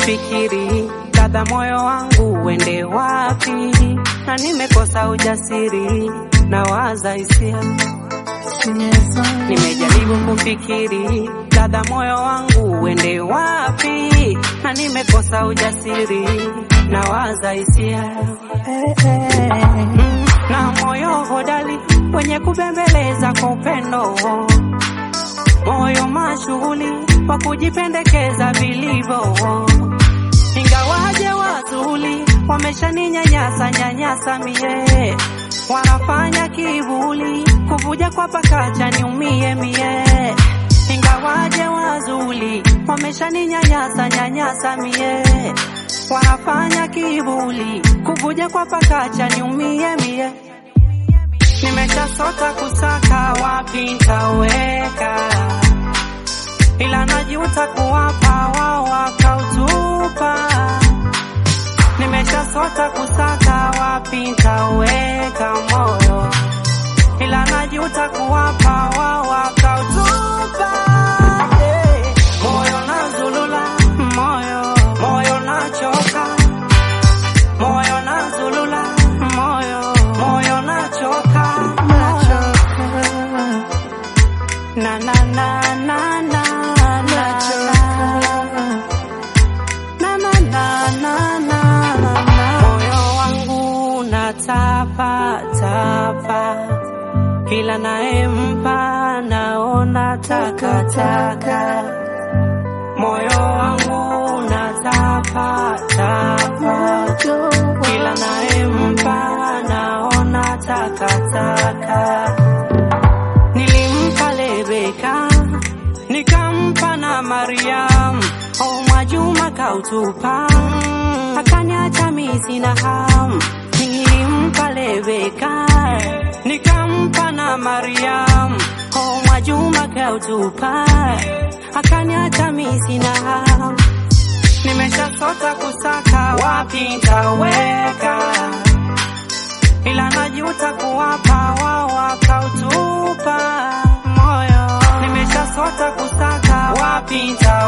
kufikiri kadha moyo wangu uende wapi, na nimekosa ujasiri na waza hisia. Nimejaribu kufikiri kadha moyo wangu uende wapi, na nimekosa ujasiri na waza hisia. Mm, na moyo hodari wenye kubembeleza kwa upendo, moyo mashughuli wa kujipendekeza vilivyo, ingawaje wazuli wameshaninyanyasa nyanyasa mie, wanafanya kivuli kuvuja kwa pakacha niumie mie, ingawaje wazuli wameshaninyanyasa nyanyasa mie, wanafanya kivuli kuvuja kwa pakacha niumie mie. Nimeshasota kusaka wapi nitaweka, ila najuta kuwapa wao wakautupa. Nimeshasota kusaka wapi nitaweka moyo, ila najuta kuwapa wao wakautupa. Hey, moyo nazulula, moyo moyo nachoka, moyo nazulula, moyo moyo nachoka, na na na na na na na na na na na na na. Moyo wangu natapa tapa, kila naempa naona takataka. Moyo wangu natapa tapa, kila naempa naona takataka. Nilimpa Rebeka, nikampa na Mariam, o Mwajuma kautupa, akaniacha mimi sina hamu. Nilimpa Rebeka, nikampa na Mariam, o Mwajuma kautupa, akaniacha mimi sina hamu. Nimeshasota kusaka wapi nitaweka ila najuta kuwapa wao wakautupa moyo. Nimeshasota kusaka wapi nitaweka